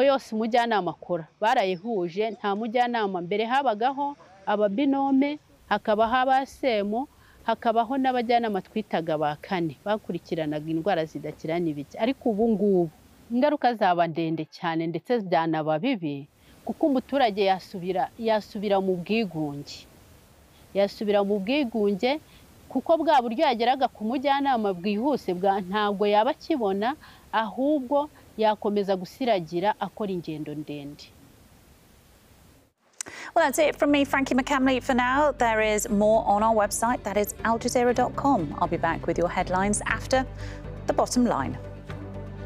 yose umujyanama akora barayihuje nta mujyanama mbere habagaho ababinome hakabaho abasemo hakabaho n'abajyanama twitaga ba kane bakurikiranaga indwara zidakira n'ibiki ariko ubu ngubu ingaruka zaba ndende cyane ndetse byanaba bibi kuko umuturage yasubira yasubira mu bwigunge yasubira mu bwigunge kuko bwa buryo yageraga ku mujyanama bwihuse bwa ntabwo yaba akibona ahubwo yakomeza gusiragira akora ingendo ndende Well, that's it from me, Frankie McCamley, for now. There is more on our website, that is aljazeera.com. I'll be back with your headlines after the bottom line.